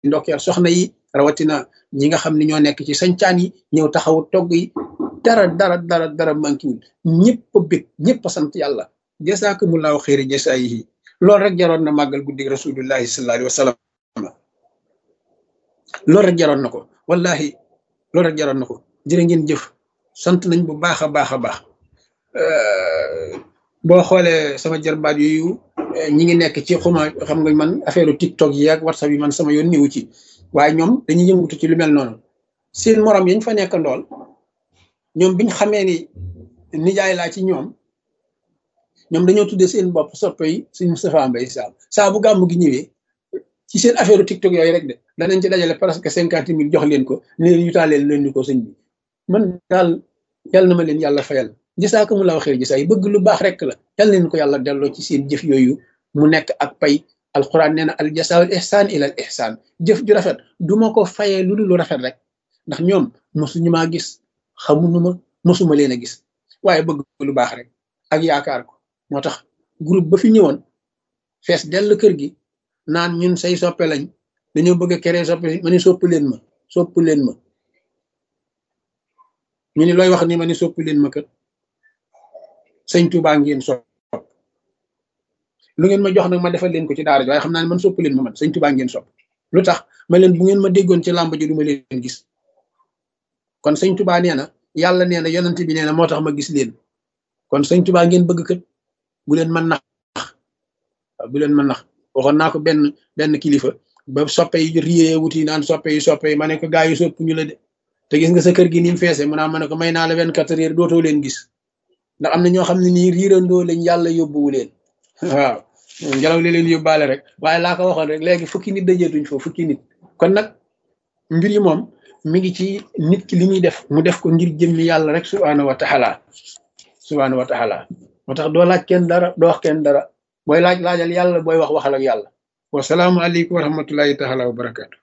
ndokkeel soxna yi rawatina ñi nga xam ne ñoo nekk ci sañcaan yi ñëw taxawu togg yi dara dara dara dara mankiwul ñëpp a bég ñëpp a sant yàlla jasaakumullahu xayri jasaayihi loolu rek jaroon na màggal guddi rasulullahi sallallahu alayhi wa sallam loolu rek jaroon na ko wallahi loolu rek jaroon na ko jërë ngeen jëf sant nañ bu baax a baax a baax boo xoolee sama jarbaat yooyu ñi ngi nekk ci xuma xam nga man affaire tiktok yi ak whatsapp yi man sama yoon niwu ci waaye ñoom dañuy yëngutu ci lu mel noonu seen morom yañ fa nekk ndool ñoom biñ xamee ni nijaay laa ci ñoom ñoom dañoo tuddee seen bopp soppe yi suñ Moustapha Mbaye Sam saa bu gàmm gi ñëwee ci seen affaire tiktok yooyu rek de danañ ci dajale presque cinquante mille jox leen ko ne leen yutaaleel leen ni ko sëñ bi man daal yàlla na ma leen yàlla fayal gisaa mu la waxee gisaa yi bëgg lu baax rek la yàlla leen ko yàlla delloo ci seen jëf yooyu mu nekk ak pay alquran nee na al jasaawul ihsaan ila al ihsaan jëf ju rafet du ma ko fayee lu dul lu rafet rek ndax ñoom mosuñu maa gis xamuñu ma mosuma leen a gis waaye bëgg lu baax rek ak yaakaar ko moo tax groupe ba fi ñëwoon fees dell kër gi naan ñun say soppe lañ dañoo bëgg a keree soppe ma ni sopp leen ma sopp leen ma ñu ni looy wax ni ma ni sopp leen ma kër sëñ Tuubaa ngeen sopp lu ngeen ma jox nag ma defal leen ko ci daara ji waaye xam naa ne man sopp leen ma man sëñ Tuubaa ngeen sopp lu tax ma leen bu ngeen ma déggoon ci làmb ji du ma leen gis kon sëñ Tuubaa nee na yàlla nee na yonent bi nee na moo tax ma gis leen kon sëñ Tuubaa ngeen bëgg kët bu leen mën nax bu leen mën nax waxoon naa ko benn benn kilifa ba soppe yi riyee wuti naan soppe yi soppe yi ma ne ko gaa yi sopp ñu la de te gis nga sa kër gi ni mu feese mu naa ma ne ko may naa la vingt quatre heures dootoo leen gis ndax am na ñoo xam ne nii riirandoo lañ yàlla yóbbuwu leen waaw ngelaw li leen yóbbaale rek waaye laa ko waxoon rek léegi fukki nit dajeetuñ foofu fukki nit kon nag mbir yi moom mi ngi ci nit ki li muy def mu def ko ngir jëmmi yàlla rek subhaanahu wa taala subhaanahu wa taala moo tax doo laaj kenn dara doo wax kenn dara booy laaj laajal yàlla booy wax waxal ak yàlla wasalaamu aleykum wa rahmatullahi taala wa barakaatu